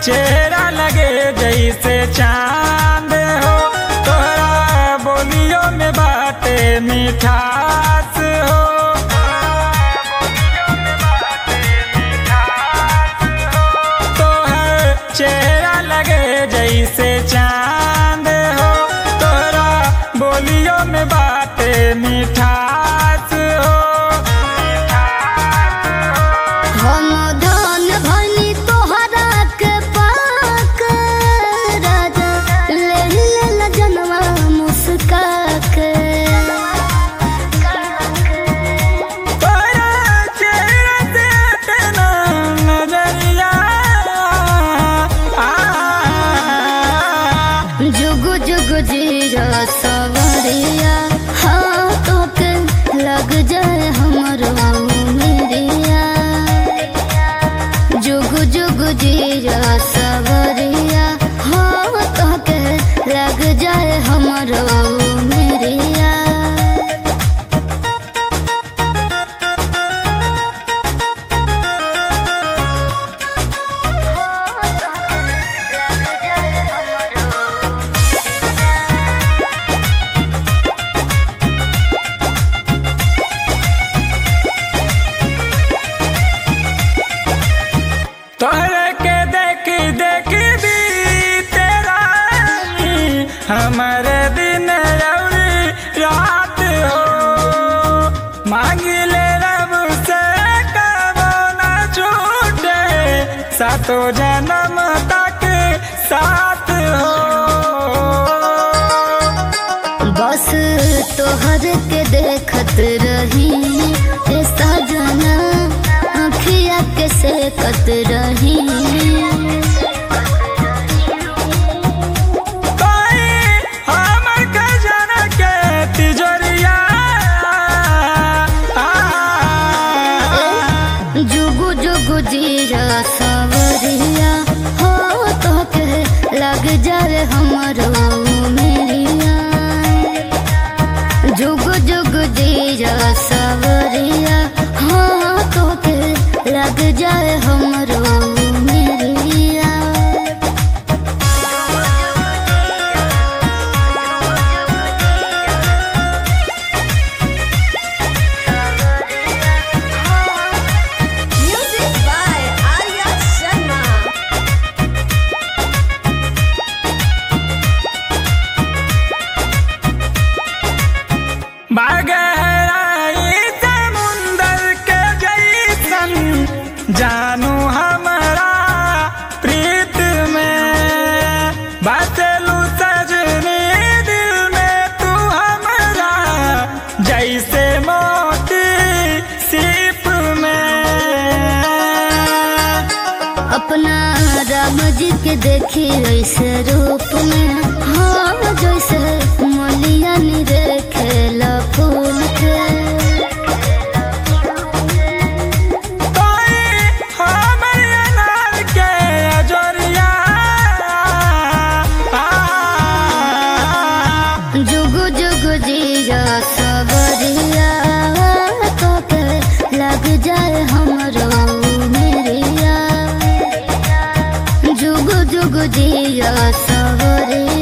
चेहरा लगे जैसे चांद हो तोहरा बोलियो में बाटे मिठास हो तोहर चेहरा लगे जैसे चांद हो तोहरा बोलियो में बाटे मिठास हो हम धन भनी तोहरा के पाक राजा ले ले जनवा मुस्का के तोरा चेहरा से तेना नजरिया आ, जुग जुग जीरा सवरिया हाथों के लग जाए हमरो मेरिया जुग जुग जीरा सवरिया हाथों के लग जाए हमरो मेरिया तोहरे के देख देख भी तेरा हमारे दिन और रात हो मांगिले रब से कबो न छूटे सातो जन्म तक साथ हो बस तोहर के देखत रही ए सजना अखिया के सेकत रही कोई हमर खजाना के तिजोरिया आ, जुगु जुगु जीरा सवरिया हो तो के लग जाए हमरो मेरिया जुगु जुगु जीरा सवरिया हो तो के लग जाए हमरो मेरिया Music by Arya Sharma. बागहराई समुंदर के जैसन जानू हमारा प्रीत में बचलू सजनी दिल में तू हमारा जैसे मोती सीप में अपना राम जी के देखी ऐसे रूप में हाँ जैसे मलिया नी देखेला फूल के कोई हमर अनार के अजोरिया आ, जुगु जुगु जीरा सबरिया तो के लग जाए हमरो मेरिया जुगु जुगु जीरा सबरिया